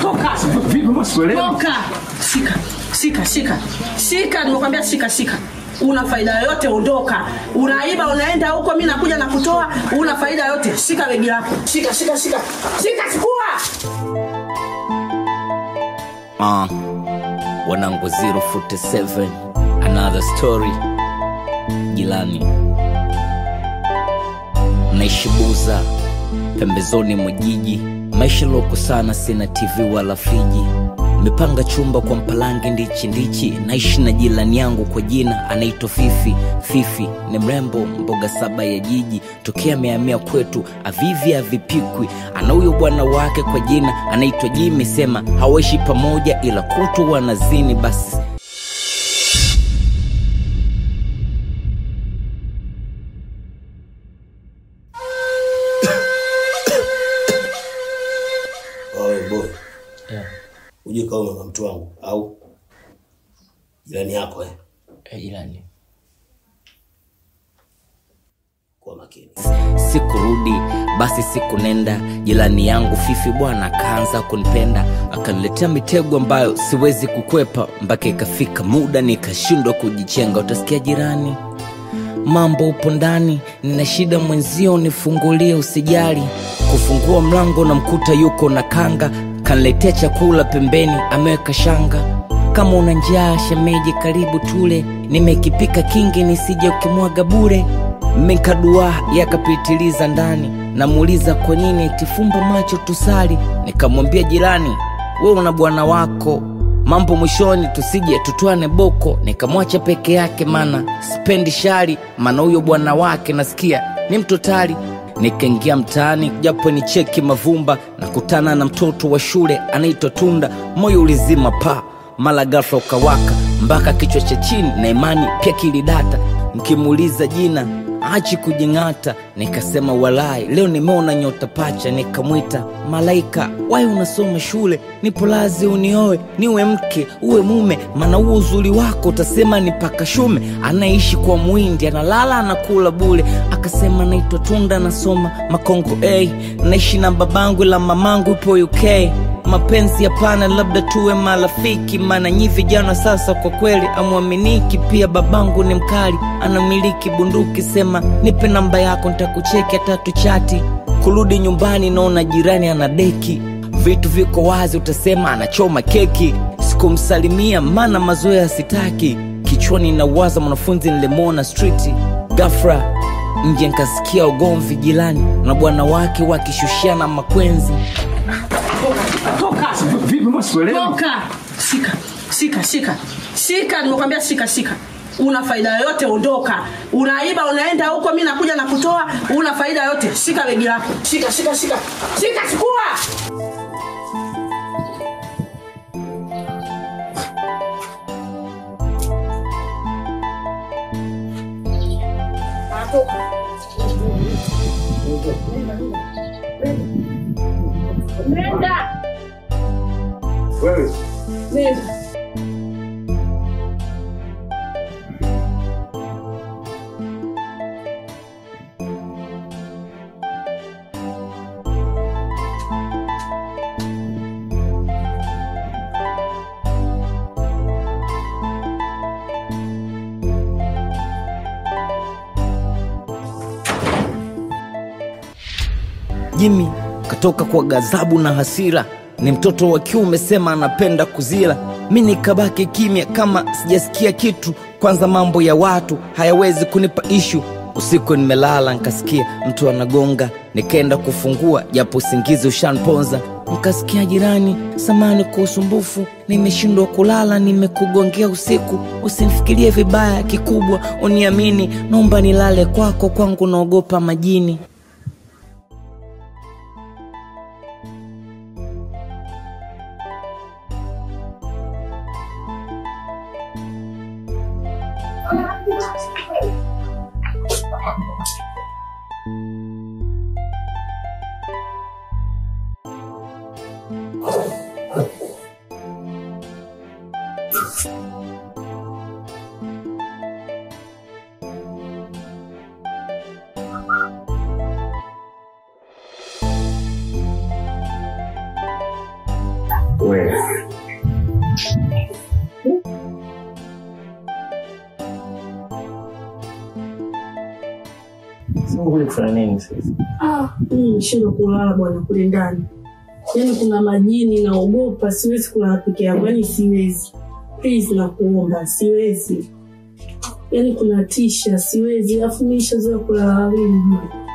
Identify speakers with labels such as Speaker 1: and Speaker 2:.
Speaker 1: toka
Speaker 2: Vipi maswelewi?
Speaker 1: toka shika shika shika shika nimekwambia shika shika una faida yoyote ondoka unaiba unaenda huko mi nakuja na kutoa una faida yoyote shika begi lako shika shika shika shika chukua
Speaker 3: Uh, wanangu 047 another story jilani naishi buza pembezoni mwa jiji maisha loko sana sina tv wala friji mepanga chumba kwa mpalange ndichi ndichi naishi na jirani yangu kwa jina anaitwa fifi fifi ni mrembo mboga saba ya jiji tokea amehamia kwetu avivi avipikwi ana huyo bwana wake kwa jina anaitwa jimi sema hawaishi pamoja ila kutu wanazini basi
Speaker 4: Oe boy. Uje kaoma na mtu wangu au jirani yako eh?
Speaker 3: jirani
Speaker 4: Kwa makini.
Speaker 3: sikurudi basi siku nenda jirani yangu fifi bwana akaanza kunipenda akaniletea mitego ambayo siwezi kukwepa mpaka ikafika muda nikashindwa kujichenga utasikia jirani mambo upo ndani nina shida mwenzio nifungulie usijali kufungua mlango na mkuta yuko na kanga kaniletea chakula pembeni ameweka shanga kama una njaa shemeji karibu tule nimekipika kingi nisije ukimwaga bure mekadua yakapitiliza ndani namuuliza kwa nini itifumba macho tusali nikamwambia jirani we una bwana wako mambo mwishoni tusije tutwane boko nikamwacha peke yake mana spendi shari maana huyo bwana wake nasikia ni mtotali nikaingia mtaani japo ni cheki mavumba nakutana na mtoto wa shule anaitwa tunda moyo ulizima pa mala ghafla ukawaka mpaka kichwa cha chini na imani pia kilidata mkimuuliza jina achi kujing'ata nikasema walai leo nimeona nyota pacha nikamwita malaika wai unasoma shule nipo lazi unioe niwe mke uwe mume maana huo uzuri wako utasema ni paka shume anaishi kwa mwindi analala anakula bule akasema naitwa tunda nasoma makongo a naishi na babangu la mamangu ipo uk mapenzi hapana labda tuwe marafiki maana nyi vijana sasa kwa kweli amwaminiki pia babangu ni mkali anamiliki bunduki sema nipe namba yako ntakucheki atatu chati kurudi nyumbani naona jirani ana deki vitu viko wazi utasema anachoma keki sikumsalimia maana mazoea sitaki kichwani nawaza mwanafunzi nilimwona striti gafra nje nkasikia ugomvi jirani na bwana wake wakishushiana makwenzi
Speaker 1: toka
Speaker 2: Vipi maswelewi?
Speaker 1: toka shika shika shika shika nimekwambia shika shika una faida yoyote ondoka unaiba unaenda huko mi nakuja na kutoa una faida yoyote shika begi lako shika shika shika shika chukua Nenda.
Speaker 2: Wewe
Speaker 1: Nenda.
Speaker 3: jimi katoka kwa ghadhabu na hasira ni mtoto wa kiume sema anapenda kuzila mi nikabaki kimya kama sijasikia kitu kwanza mambo ya watu hayawezi kunipa ishu usiku nimelala nkasikia mtu anagonga nikaenda kufungua japo usingizi ushanponza nkasikia jirani samani kwa usumbufu nimeshindwa kulala nimekugongea usiku usimfikirie vibaya kikubwa uniamini naomba nilale kwako kwangu naogopa majini
Speaker 2: Wewe. Sasa kuja kufanya nini sasa?
Speaker 5: Ah, mimi nishindwa kulala bwana kule ndani. Yaani kuna majini naogopa, siwezi kulala peke yangu, yaani siwezi. Please nakuomba, siwezi. Yaani kuna tisha, siwezi. Alafu mimi nishazoea kulala wawili.